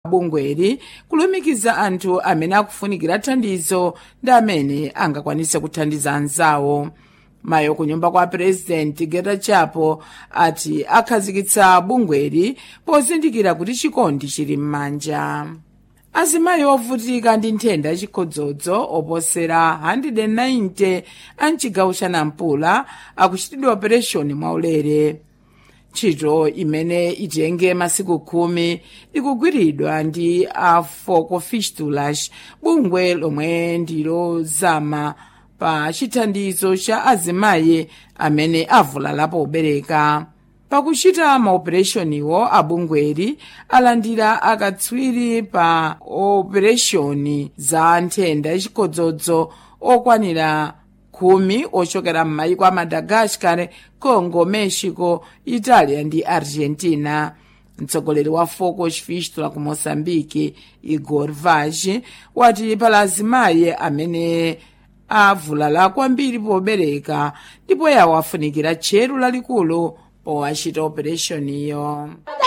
bungweri kulumikiza anthu amene akufunikira thandizo ndi amene angakwanise kuthandiza anzawo mayo kunyumba kwa purezidenti getachapo ati akhazikitsa bungweri pozindikira kuti chikondi chili m'manja azimayi ovutika ndi nthenda yachikhodzodzo oposera 190 a mchigawo cha nampula akuchitidwa opereshoni mwaulere ntchito imene itenge masiku khumi ikugwiridwa ndi a foco fistulas bungwe lomwe ndilozama pa chithandizo cha azimayi amene avulala pobereka pakuchita maopereshoniwo abungweri alandira akatswiri pa opereshoni za nthenda yachikhodzodzo okwanira khumi ochokera m'mayiko a madagascar congo mexico italia ndi argentina mtsogoleri wa foco fistula ku moçambique igor vaz wati pala azimayi amene avulala kwambiri pobereka ndipo yawo afunikira tcheru lalikulu powachita opereshoniyo